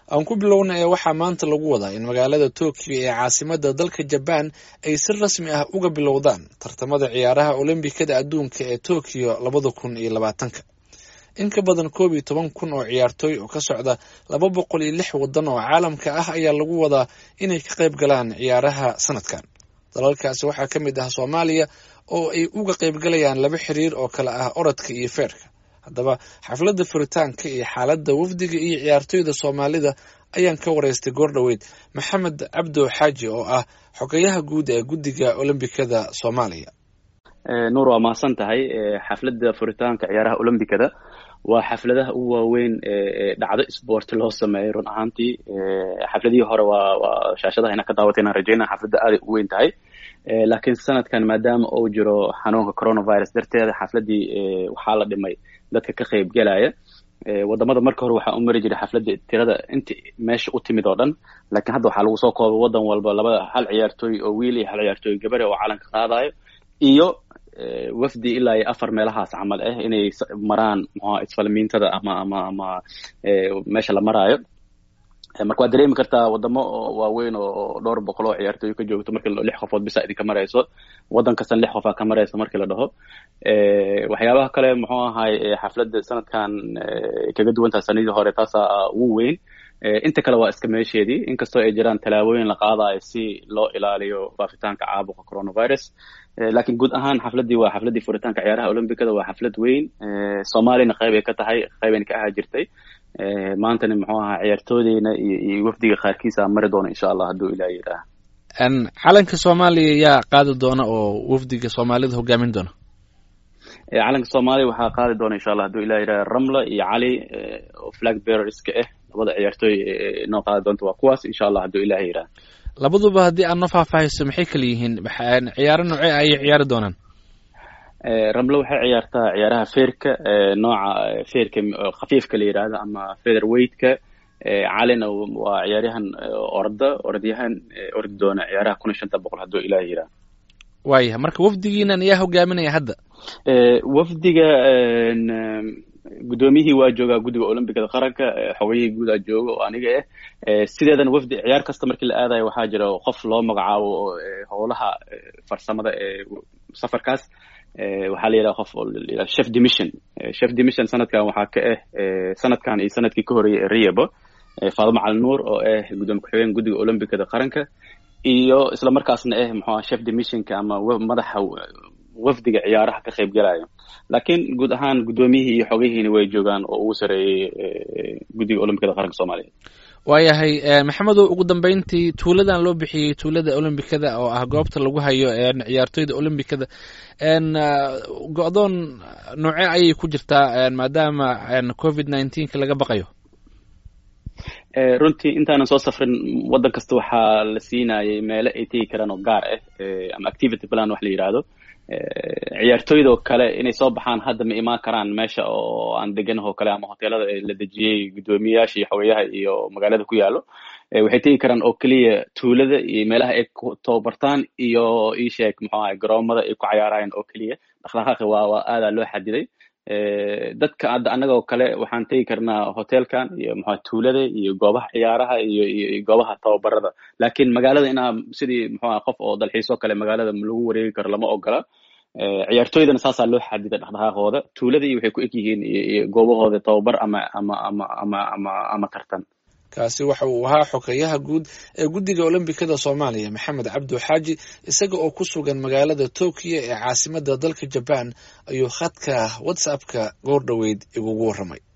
aan ku bilowna ee waxaa maanta lagu wadaa in magaalada tokyo ee caasimada dalka jabaan ay si rasmi ah uga bilowdaan tartamada ciyaaraha olombikada adduunka ee tokyo labada kun iyo labaatanka in ka badan koob iyo toban kun oo ciyaartooy oo ka socda laba boqol iyo lix waddan oo caalamka ah ayaa lagu wadaa inay ka qayb galaan ciyaaraha sanadkan dalalkaasi waxaa ka mid ah soomaaliya oo ay uga qaybgalayaan laba xiriir oo kale ah orodka iyo feerka haddaba xafladda furitaanka iyo xaaladda wafdiga iyo ciyaartooyda soomaalida ayaan ka wareystay goordhoweyd maxamed cabdo xaaji oo ah xogayaha guud ee guddiga olombikada soomaaliya nuur waa mahadsan tahay xafladda furitaanka ciyaaraha olombikada waa xafladaha ugu waaweyn ee dhacdo sport loo sameeyay run ahaantii xafladihii hore waa waa shaashadaha ina ka daawatay inaan rajeynaya xafladda aaday u weyn tahay laakiin sanadkan maadaama uu jiro xanuunka coronavirus darteeda xafladdii waxaa la dhimay dadka ka qayb gelaya wadamada marka hore waxaa u mari jiray xafladda tirada inta meesha u timid oo dhan laakiin hadda waxaa lagu soo koobay wadan walba labada hal ciyaartooy oo wiil iyo hal ciyaartooy gabare oo calanka qaadayo iyo wafdi ilaa iyo afar meelahaas camal ah inay maraan mxua isfalmiintada ama ama ama meesha la maraayo marka waad dareemi kartaa wadamo waaweyn oo dhowr boqol oo ciyaartooy ka joogto markii lix qofood bisa idinka marayso waddan kastan lix qofaa ka marayso markii la dhaho waxyaabaha kale muxuu ahay xafladda sanadkan kaga duwantaha sanadii hore taasaa ugu weyn inta kale waa iska meesheedii inkastoo ay jiraan tallaabooyin la qaadayo si loo ilaaliyo faafitaanka caabuqa coronavirus laakiin guud ahaan xafladdii waa xafladdii furitaanka ciyaaraha olombicada waa xaflad weyn soomaaliyana qayb ay ka tahay qaybayna ka ahaa jirtay maantana muxuu ahaa ciyaartoodeyna iyo iyo wafdiga qaarkiisa mari doona insha allah hadduu ilaah yidhaah calanka soomaaliya yaa qaadi doona oo wafdiga soomaalida hogaamin doona calanka soomaaliya waxaa qaadi doona insha allah hadduu ilah yidhaha ramla iyo cali oo flag bearerska ah labada ciyaartooy noo qaadi doonta waa kuwaas insha allah hadduu ilah yidhaha labaduba haddii aad noo faahfaahayso maxay kala yihiin ciyaaro noocee ayay ciyaari doonaan ramlo waxay ciyaartaa ciyaaraha feerka nooca feerka khafiifka la yidhaahdo ama feather weightka calina waa ciyaaryahan orda orodyahan ordi doona ciyaaraha kun iyo shanta boqol hadduu ilaah yidhaah waayahay marka wafdigiinan ayaa hogaaminaya hadda wafdiga guddoomiyihii waa joogaa guddiga olombicada qaranka xogayihii guud aa jooga oo aniga ah sideedana wafdi ciyaar kasta markii la aadayo waxaa jira qof loo magacaabo howlaha farsamada ee safarkaas waxaa la yidhaha qof chef demission chef demission sanadkan waxaa ka ah sanadkan iyo sanadkii ka horreeyay ee riyabo faadimo cali nuur oo ah guddoomiye ku-xigeen guddiga olombicada qaranka iyo isla markaasna ah muxua chef demissionka ama madaxa wafdiga ciyaaraha ka qayb galaya laakiin guud ahaan guddoomiyihii iyo xogayihiina way joogaan oo ugu sareeyey guddiga olombicada qaranka soomaaliya waayahay maxamedow ugu dambeyntii tuuladan loo bixiyey tuulada olombicada oo ah goobta lagu hayo ciyaartooyda olombicada go-doon noocee ayay ku jirtaa maadaama covid nineteenka laga baqayo runtii intaanan soo safrin waddan kasta waxaa la siinayay meelo ay tegi karaan oo gaar ah ama activity plan wax la yidhaahdo ciyaartooyda oo kale inay soo baxaan hadda ma imaan karaan meesha oo aan deganahoo kale ama hoteelada la dejiyey guddoomiyayaasha iyo xogeyaha iyo magaalada ku yaalo waxay tegi karaan oo keliya tuulada iyo meelaha ay ku tababartaan iyo isheeg muxuu ahay garoomada ay ku cayaarayaan oo keliya dhaqdhaqaaqi waa waa aadaa loo xadiday dadka hadda annagoo kale waxaan tegi karnaa hotelkan iyo muxua tuulada iyo goobaha ciyaaraha iyo iyo goobaha tababarada laakiin magaalada inaa sidii muxuaha qof oo dalxiisoo kale magaalada lagu wareegi karo lama ogola ciyaartooydana saasaa loo xadiday dhaqdhaqaaqooda tuulada iyo waxay ku eg yihiin iyo goobahooda tababar ama ama ama ama ama ama tartan kaasi waxa uu ahaa xogeyaha guud ee guddiga olombikada soomaaliya maxamed cabdo xaaji isaga oo ku sugan magaalada tokyo ee caasimada dalka jabaan ayuu khadka whatsappka goor dhoweyd igugu warramay